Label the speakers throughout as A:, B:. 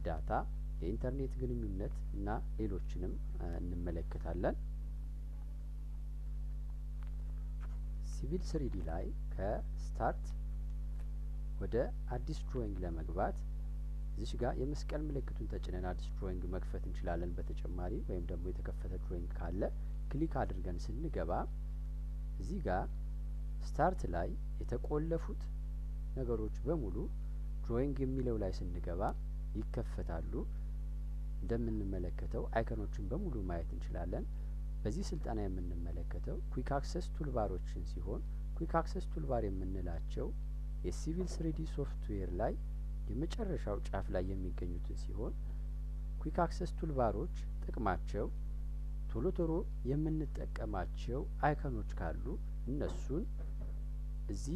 A: እርዳታ፣ የኢንተርኔት ግንኙነት እና ሌሎችንም እንመለከታለን። ሲቪል ስሪዲ ላይ ከስታርት ወደ አዲስ ድሮይንግ ለመግባት እዚች ጋር የመስቀል ምልክቱን ተጭነን አዲስ ድሮይንግ መክፈት እንችላለን። በተጨማሪ ወይም ደግሞ የተከፈተ ድሮይንግ ካለ ክሊክ አድርገን ስንገባ እዚህ ጋር ስታርት ላይ የተቆለፉት ነገሮች በሙሉ ድሮይንግ የሚለው ላይ ስንገባ ይከፈታሉ። እንደምንመለከተው አይከኖችን በሙሉ ማየት እንችላለን። በዚህ ስልጠና የምንመለከተው ኩዊክ አክሰስ ቱልባሮችን ሲሆን ኩዊክ አክሰስ ቱልባር የምንላቸው የሲቪል ስሪዲ ሶፍትዌር ላይ የመጨረሻው ጫፍ ላይ የሚገኙትን ሲሆን ኩዊክ አክሰስ ቱልባሮች ጥቅማቸው ቶሎ ቶሎ የምንጠቀማቸው አይከኖች ካሉ እነሱን እዚህ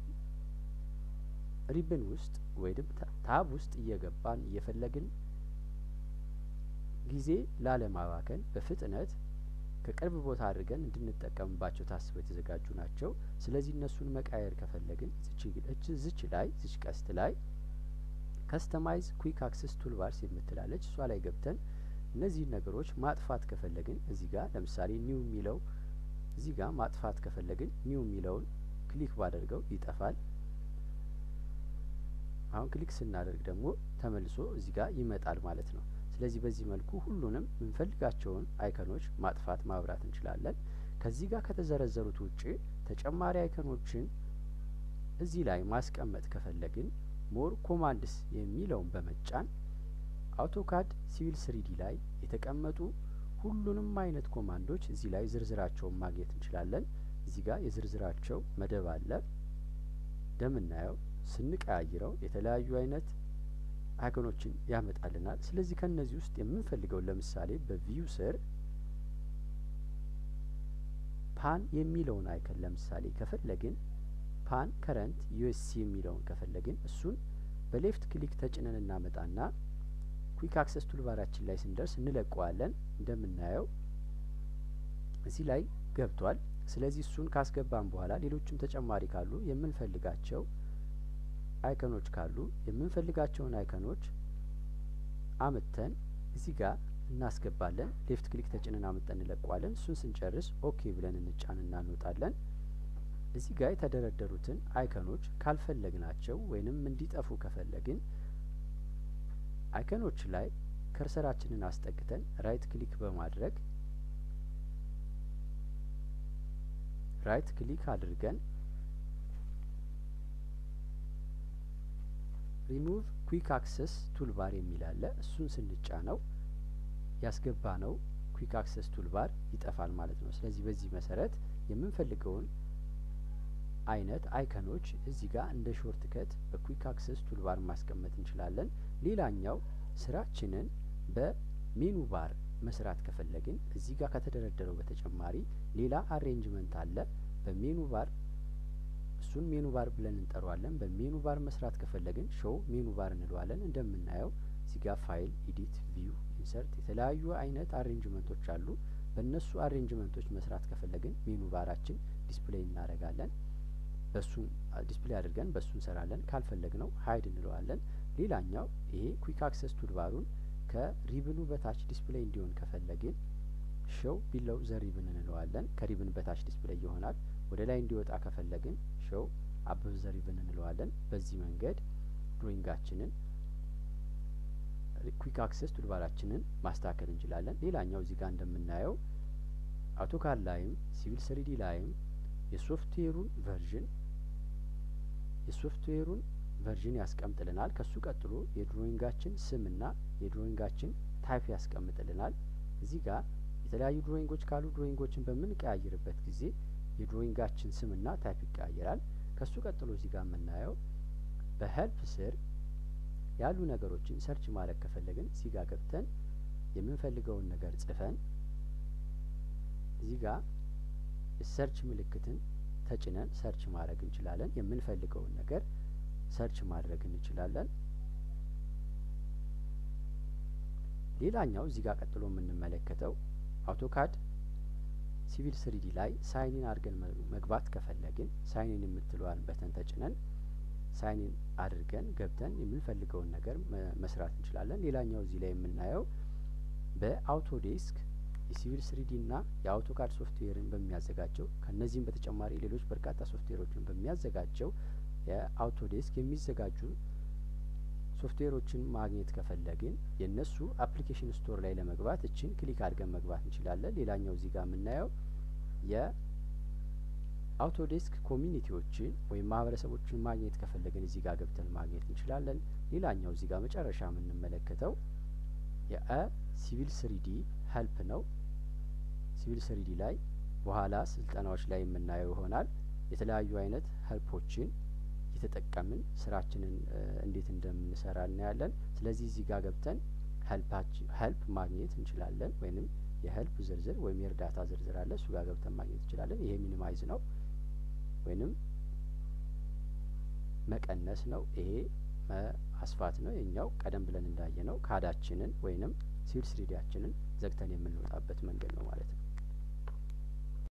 A: ሪብን ውስጥ ወይም ታብ ውስጥ እየገባን እየፈለግን ጊዜ ላለማባከን በፍጥነት ከቅርብ ቦታ አድርገን እንድንጠቀምባቸው ታስበው የተዘጋጁ ናቸው። ስለዚህ እነሱን መቃየር ከፈለግን ዝች ላይ ዝች ቀስት ላይ ከስተማይዝ ኩዊክ አክሰስ ቱልባርስ የምትላለች እሷ ላይ ገብተን እነዚህን ነገሮች ማጥፋት ከፈለግን እዚህ ጋር ለምሳሌ ኒው የሚለው እዚህ ጋር ማጥፋት ከፈለግን ኒው የሚለውን ክሊክ ባደርገው ይጠፋል። አሁን ክሊክ ስናደርግ ደግሞ ተመልሶ እዚህ ጋር ይመጣል ማለት ነው። ስለዚህ በዚህ መልኩ ሁሉንም የምንፈልጋቸውን አይከኖች ማጥፋት ማብራት እንችላለን። ከዚህ ጋር ከተዘረዘሩት ውጭ ተጨማሪ አይከኖችን እዚህ ላይ ማስቀመጥ ከፈለግን ሞር ኮማንድስ የሚለውን በመጫን አውቶካድ ሲቪል ስሪዲ ላይ የተቀመጡ ሁሉንም አይነት ኮማንዶች እዚህ ላይ ዝርዝራቸውን ማግኘት እንችላለን። እዚህ ጋር የዝርዝራቸው መደብ አለ። እንደምናየው ስንቀያይረው የተለያዩ አይነት አይኮኖችን ያመጣልናል። ስለዚህ ከእነዚህ ውስጥ የምንፈልገውን ለምሳሌ በቪው ስር ፓን የሚለውን አይከን ለምሳሌ ከፈለግን ፓን ከረንት ዩኤስሲ የሚለውን ከፈለግን እሱን በሌፍት ክሊክ ተጭነን እናመጣና ኩዊክ አክሰስ ቱልባራችን ላይ ስንደርስ እንለቀዋለን። እንደምናየው እዚህ ላይ ገብቷል። ስለዚህ እሱን ካስገባን በኋላ ሌሎችም ተጨማሪ ካሉ የምንፈልጋቸው አይከኖች ካሉ የምንፈልጋቸውን አይከኖች አምተን እዚህ ጋር እናስገባለን። ሌፍት ክሊክ ተጭነን አምጠን እንለቀዋለን። እሱን ስንጨርስ ኦኬ ብለን እንጫንና እንወጣለን። እዚህ ጋር የተደረደሩትን አይከኖች ካልፈለግናቸው ወይንም እንዲጠፉ ከፈለግን አይከኖች ላይ ከርሰራችንን አስጠግተን ራይት ክሊክ በማድረግ ራይት ክሊክ አድርገን ሪሙቭ ኩዊክ አክሰስ ቱልባር የሚል አለ። እሱን ስንጫነው ያስገባ ነው ኩዊክ አክሰስ ቱልባር ይጠፋል ማለት ነው። ስለዚህ በዚህ መሰረት የምንፈልገውን አይነት አይከኖች እዚህ ጋር እንደ ሾርት ከት በኩዊክ አክሰስ ቱልባር ማስቀመጥ እንችላለን። ሌላኛው ስራችንን በሜኑ ባር መስራት ከፈለግን እዚህ ጋር ከተደረደረው በተጨማሪ ሌላ አሬንጅመንት አለ። በሜኑ ባር እሱን ሜኑ ባር ብለን እንጠራዋለን። በሜኑ ባር መስራት ከፈለግን ሾው ሜኑ ባር እንለዋለን። እንደምናየው እዚህ ጋር ፋይል፣ ኢዲት፣ ቪው፣ ኢንሰርት የተለያዩ አይነት አሬንጅመንቶች አሉ። በእነሱ አሬንጅመንቶች መስራት ከፈለግን ሜኑ ባራችን ዲስፕሌይ እናደርጋለን። በሱን ዲስፕሌይ አድርገን በሱ እንሰራለን። ካልፈለግ ነው ሀይድ እንለዋለን። ሌላኛው ይሄ ኩዊክ አክሰስ ቱልባሩን ከሪብኑ በታች ዲስፕሌይ እንዲሆን ከፈለግን ሾው ቢለው ዘ ሪብን እንለዋለን። ከሪብን በታች ዲስፕሌይ ይሆናል። ወደ ላይ እንዲወጣ ከፈለግን ሾው አበብ ዘ ሪብን እንለዋለን። በዚህ መንገድ ድሮይንጋችንን ኩዊክ አክሰስ ቱልባራችንን ማስተካከል እንችላለን። ሌላኛው እዚህ ጋር እንደምናየው አውቶካድ ላይም ሲቪል ስሪዲ ላይም የሶፍትዌሩን ቨርዥን የሶፍትዌሩን ቨርዥን ያስቀምጥልናል። ከሱ ቀጥሎ የድሮይንጋችን ስምና የድሮይንጋችን ታይፕ ያስቀምጥልናል። እዚህ ጋር የተለያዩ ድሮይንጎች ካሉ ድሮይንጎችን በምንቀያይርበት ጊዜ የድሮይንጋችን ስምና ታይፕ ይቀያየራል። ከሱ ቀጥሎ እዚህ ጋር የምናየው በሄልፕ ስር ያሉ ነገሮችን ሰርች ማድረግ ከፈለግን እዚህ ጋር ገብተን የምንፈልገውን ነገር ጽፈን እዚህ ጋር የሰርች ምልክትን ተጭነን ሰርች ማድረግ እንችላለን። የምንፈልገውን ነገር ሰርች ማድረግ እንችላለን። ሌላኛው እዚህ ጋር ቀጥሎ የምንመለከተው አውቶካድ ሲቪል ስሪዲ ላይ ሳይኒን አድርገን መግባት ከፈለግን ሳይኒን የምትለዋን በተን ተጭነን ሳይን አድርገን ገብተን የምንፈልገውን ነገር መስራት እንችላለን። ሌላኛው እዚህ ላይ የምናየው በአውቶዴስክ የሲቪል ስሪዲ እና የአውቶካድ ሶፍትዌርን በሚያዘጋጀው ከእነዚህም በተጨማሪ ሌሎች በርካታ ሶፍትዌሮችን በሚያዘጋጀው የአውቶዴስክ የሚዘጋጁ ሶፍትዌሮችን ማግኘት ከፈለግን የእነሱ አፕሊኬሽን ስቶር ላይ ለመግባት እችን ክሊክ አድርገን መግባት እንችላለን። ሌላኛው እዚህ ጋር የምናየው የአውቶዴስክ ኮሚኒቲዎችን ወይም ማህበረሰቦችን ማግኘት ከፈለግን እዚህ ጋር ገብተን ማግኘት እንችላለን። ሌላኛው እዚህ ጋር መጨረሻ የምንመለከተው የሲቪል ስሪዲ ሄልፕ ነው። ሲቪል ስሪዲ ላይ በኋላ ስልጠናዎች ላይ የምናየው ይሆናል። የተለያዩ አይነት ሄልፖችን የተጠቀምን ስራችንን እንዴት እንደምንሰራ እናያለን። ስለዚህ እዚህ ጋር ገብተን ሄልፕ ማግኘት እንችላለን። ወይንም የሄልፕ ዝርዝር ወይም የእርዳታ ዝርዝር አለ። እሱ ጋር ገብተን ማግኘት እንችላለን። ይሄ ሚኒማይዝ ነው ወይንም መቀነስ ነው። ይሄ አስፋት ነው። የኛው ቀደም ብለን እንዳየ ነው ካዳችንን ወይንም ሲቪል ስሪዲያችንን ዘግተን የምንወጣበት መንገድ ነው ማለት ነው።